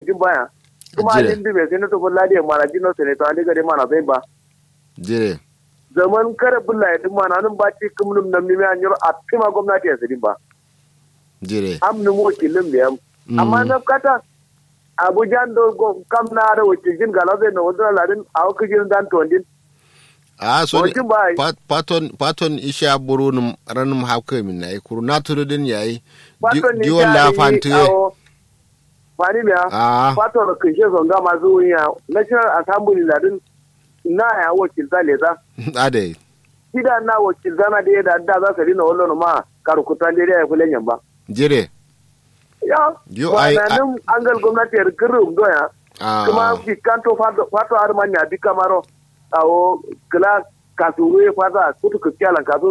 jin baya kuma Jire. alin dibe sai na tafi ladiya mana jino sai to ali gare mana zai ba jire zaman kare bulla ya dimma nan ba ci kumnum nam ni an yoro a tima gwamnati ya sidin ba jire am ni mo kilin da yam Mm. amma na kata abuja do go- kam na da wakilin galaze na wadda ladin a wakilin dan tondin a so ni Wajen ba yi. pat- paton paton isha buru num ranum hawke min nay kuru naturu den yayi Faton ni diwon la jari fantuye awo fani biya a fato da kishe zonga masu wuya national assembly ladin na ya wakilta leza ade kida na wakilta na da da da za ka dina wallo ma karukutan da ya fulen yamba jire ya Yo, ba ai- na nan an gal gwamnati ya rikirin doya a kuma fi kanto fato fato har manya bi kamaro awo kila kasuwe fata kutu kiyalan kasu